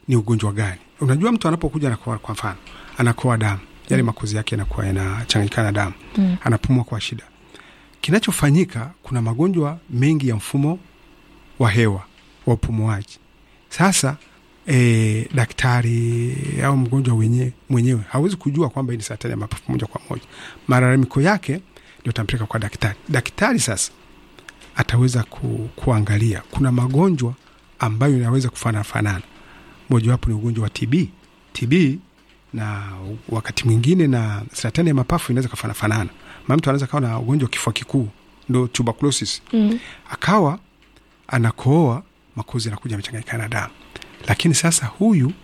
ni ugonjwa gani. Unajua, mtu anapokuja anakoa, kwa mfano anakoa damu, yale makozi yake yanakuwa yanachanganyikana na damu Mm. anapumua kwa shida. Kinachofanyika, kuna magonjwa mengi ya mfumo wa hewa wa upumuaji. Sasa e, daktari au mgonjwa wenye, mwenyewe hawezi kujua kwamba hii ni saratani ya mapafu moja kwa moja. Malalamiko yake ndio tampeleka kwa daktari. Daktari sasa ataweza ku, kuangalia kuna magonjwa ambayo yanaweza kufanana fanana. Mojawapo ni ugonjwa wa TB. TB na wakati mwingine na saratani ya mapafu inaweza kafana fanana. Maana mtu anaweza kawa na ugonjwa wa kifua kikuu, ndo tuberculosis, Mm. akawa anakooa, makozi yanakuja amechanganyikana na damu. Lakini sasa huyu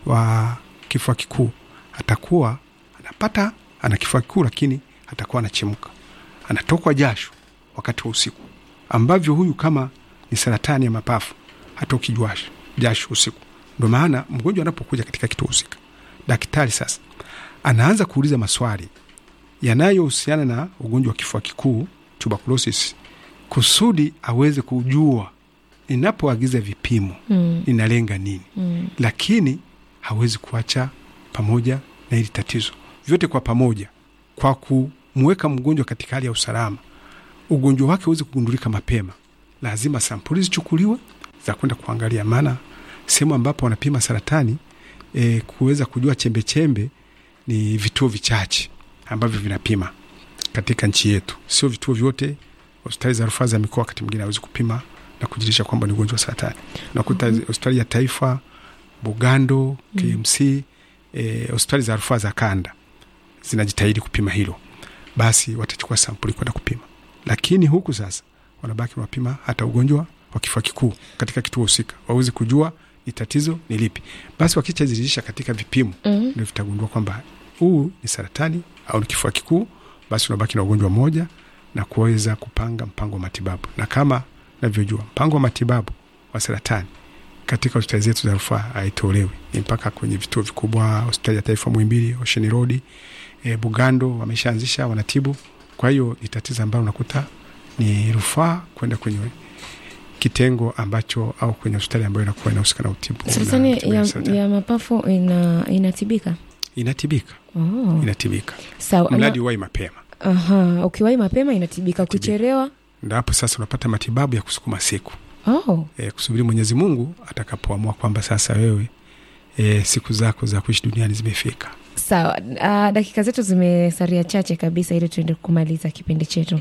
wa kifua kikuu atakuwa anapata ana kifua kikuu, lakini atakuwa anachemka, anatokwa jasho wakati wa usiku, ambavyo huyu kama ni saratani ya mapafu hatoki jasho jasho usiku. Ndo maana mgonjwa anapokuja katika kituo husika, daktari sasa anaanza kuuliza maswali yanayohusiana na ugonjwa wa kifua kikuu tuberculosis, kusudi aweze kujua ninapoagiza vipimo Mm. ninalenga nini, Mm. lakini hawezi kuacha pamoja na hili tatizo, vyote kwa pamoja, kwa kumweka mgonjwa katika hali ya usalama, ugonjwa wake uweze kugundulika mapema. Lazima sampuli zichukuliwe za kwenda kuangalia, maana sehemu ambapo wanapima saratani e, kuweza kujua chembechembe ni vituo vichache ambavyo vinapima katika nchi yetu, sio vituo vyote. Hospitali za rufaa za mikoa wakati mwingine hawezi kupima na kujirisha kwamba ni ugonjwa wa saratani. Nakuta hospitali ya taifa Bugando, KMC, eh, hospitali za rufaa za kanda zinajitahidi kupima hilo, basi watachukua sampuli kwenda kupima, lakini huku sasa wanabaki wanapima hata ugonjwa wa kifua kikuu katika kituo husika, wawezi kujua ni tatizo ni lipi. Basi wakichazirisha katika vipimo Mm. ndio vitagundua kwamba huu ni saratani au ni kifua kikuu, basi unabaki na ugonjwa mmoja na kuweza kupanga mpango wa matibabu. Na kama navyojua mpango wa matibabu wa saratani katika hospitali zetu za rufaa haitolewi, ni mpaka kwenye vituo vikubwa, hospitali ya taifa Muhimbili, Ocean Road, e, Bugando wameshaanzisha wanatibu. Kwa hiyo ni tatizo ambalo unakuta ni rufaa kwenda kwenye kitengo ambacho au kwenye hospitali ambayo inakuwa inahusika na utibu na Saratani matibabu ya, saratani. ya mapafu ina, inatibika. inatibika Oh. inatibika Sawa. mradi Na- uwai mapema Aha, ukiwahi mapema inatibika, ukichelewa ndo hapo sasa unapata matibabu ya kusukuma siku oh. e, kusubiri Mwenyezi Mungu atakapoamua kwamba sasa wewe e, siku zako za kuishi duniani zimefika. Sawa. Uh, dakika zetu zimesaria chache kabisa ili tuende kumaliza kipindi chetu.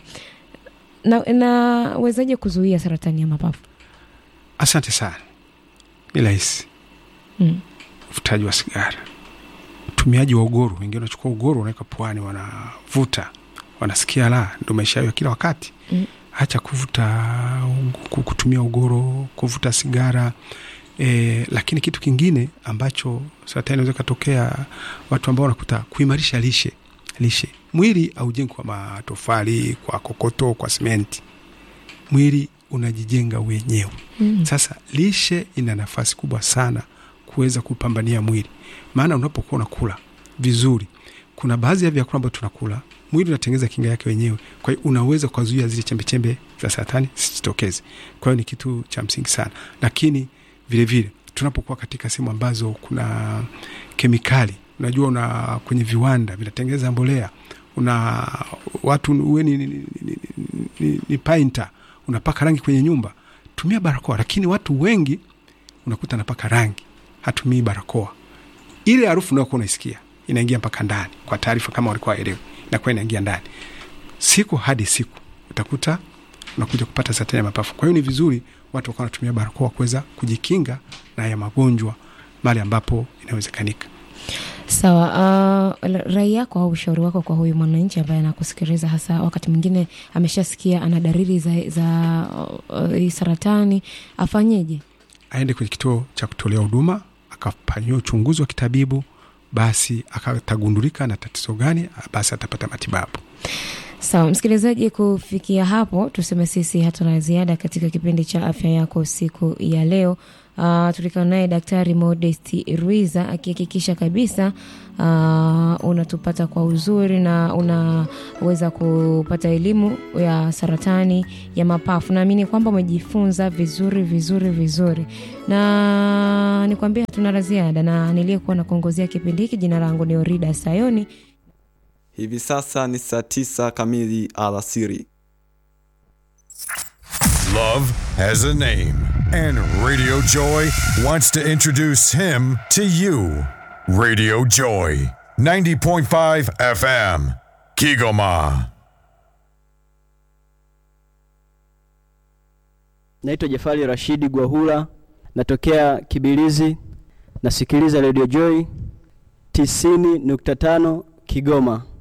Na nawezaje kuzuia saratani ya mapafu? Asante sana. Ni rahisi, Mm. uvutaji wa sigara, utumiaji wa ugoro. Wengine wanachukua ugoro wanaweka puani, wanavuta, wanasikia la, ndo maisha yao ya kila wakati. Mm. Hacha kuvuta, ku- kutumia ugoro, kuvuta sigara. E, lakini kitu kingine ambacho saratani inaweza ikatokea watu ambao wanakuta kuimarisha lishe lishe. Mwili aujengi kwa matofali, kwa kokoto, kwa simenti. Mwili unajijenga wenyewe. Mm. Sasa lishe ina nafasi kubwa sana kuweza kupambania mwili, maana unapokuwa unakula vizuri, kuna baadhi ya vyakula ambavyo tunakula, mwili unatengeneza kinga yake wenyewe, kwa hiyo unaweza kuzuia zile chembechembe za saratani zisitokeze. Kwa hiyo ni kitu cha msingi sana, lakini vilevile tunapokuwa katika sehemu ambazo kuna kemikali, unajua una kwenye viwanda vinatengeneza mbolea, una watu uwe ni, ni, ni, ni, ni, ni painter unapaka rangi kwenye nyumba, tumia barakoa. Lakini watu wengi unakuta anapaka rangi, hatumii barakoa. Ile harufu unayokuwa unaisikia inaingia mpaka ndani, kwa taarifa kama walikuwa waelewi, inakuwa inaingia ndani siku hadi siku, utakuta unakuja kupata saratani ya mapafu. Kwa hiyo ni vizuri watu wakawa wanatumia barakoa kuweza kujikinga na haya magonjwa mahali ambapo inawezekanika. Sawa. Uh, rai yako au ushauri wako kwa huyu mwananchi ambaye anakusikiliza, hasa wakati mwingine ameshasikia ana dalili za, za uh, hii saratani, afanyeje? Aende kwenye kituo cha kutolea huduma akafanyiwa uchunguzi wa kitabibu, basi akatagundulika na tatizo gani, basi atapata matibabu. Sawa msikilizaji, kufikia hapo tuseme sisi hatuna ziada katika kipindi cha afya yako siku ya leo. Uh, tulikana naye Daktari Modest Ruiza akihakikisha kabisa uh, unatupata kwa uzuri na unaweza kupata elimu ya saratani ya mapafu. Naamini kwamba umejifunza vizuri vizuri vizuri, na nikwambia hatuna la ziada, na niliyekuwa na kuongozea kipindi hiki, jina langu ni Orida Sayoni. Hivi sasa ni saa tisa kamili alasiri. Love has a name, and Radio Joy wants to introduce him to you. Radio Joy, 90.5 FM, Kigoma. Naitwa Jafari Rashidi Gwahula, natokea Kibilizi, nasikiliza Radio Joy 90.5 Kigoma.